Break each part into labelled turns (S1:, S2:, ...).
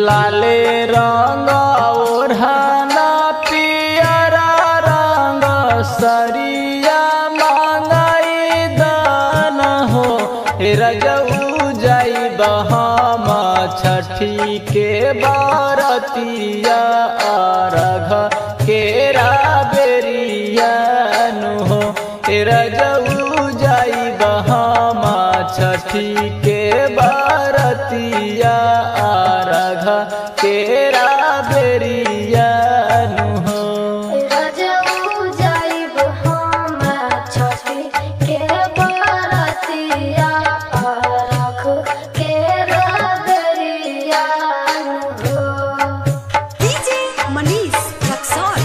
S1: लाले रंग ओढ़ाना पियरा रंग सरिया मांगाई दान हो हे रजऊ जाई बहाम छठी के बारतिया अरघ केरा बेरिया नु हो हे रजऊ जाई बहाम छठी के बारतिया अरघ केरा बेरिया नु हो
S2: रजऊ जाइब हम छठी के बरतिया रख के रदरिया हो
S3: DJ Manish Raxon.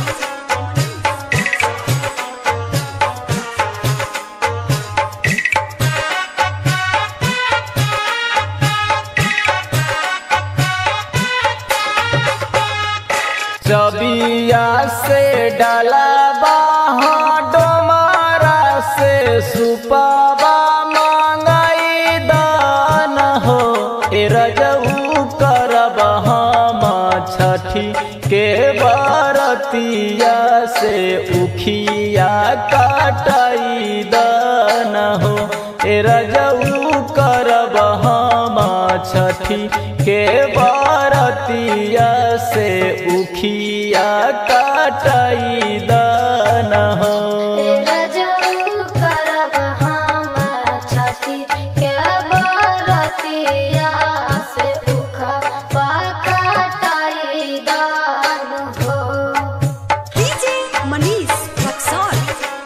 S1: चबिया से डाला बाहा डोमारा से सुपाबा मांगाई दान हो ए रजऊ करब हम छठी के बारतिया से उखिया काटाई दान हो ए रजऊ करब हम छठी के बारतिया से उखिया काटाई दान हो
S2: रजऊ करब हम छठी के बरतिया से उखा पकटाई दान हो
S3: DJ Manish Raxon.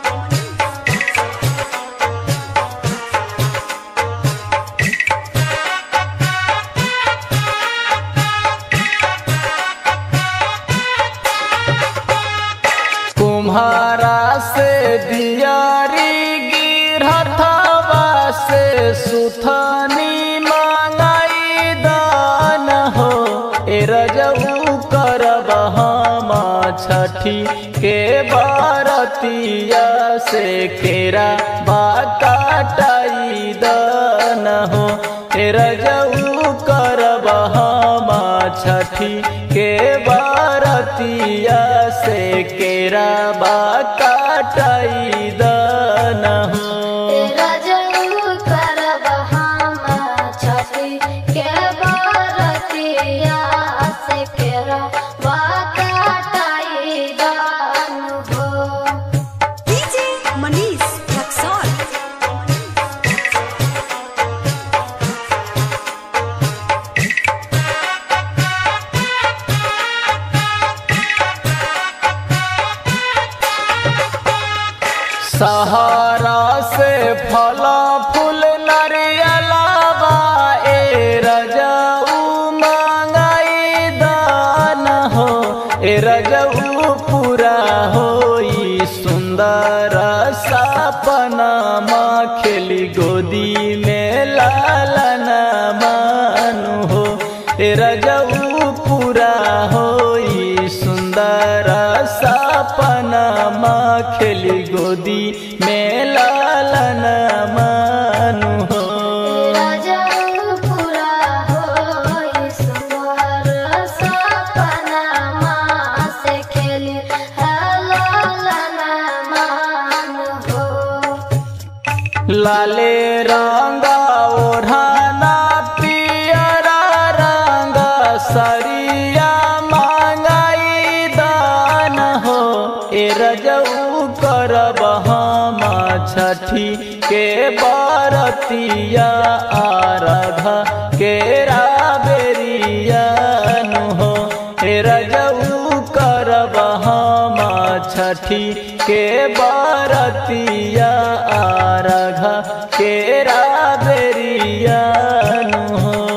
S1: कुम्हारा से दियारी गिरथवा से सुथनी मांगाई दान हो ए रजऊ करब हम छठी के बारतिया से केरा बाकाटाई दान हो ए रजऊ करब हम छठी के बारतिया से केरा बाकाटाई दान हो
S2: रजऊ करब हम छठी के बरतिया से केरा बाकटाई दान हो
S3: DJ Manish Raxon.
S1: सहारा से फल फूल नरियलावा ए रजऊ मांगाई दान हो ए रजऊ पूरा होई सुंदर सपना माँ खेली गोदी में लालना मानु हो ए रजऊ पूरा होई सुंदर सपना माँ खेली गोदी में लालन मानु हो
S2: रजऊ पूरा होई सुंदर सपना माँ से खेली हलालना मान हो
S1: लाले रंगा ओढ़ाना पियरा रंग सरिया मांगाई दान हो ए रजऊ करब हम छठी के बारतिया आरघ केरा बेरिया नु हो ए रजऊ करब हम छठी के बारतिया आरघ केरा बेरिया नु हो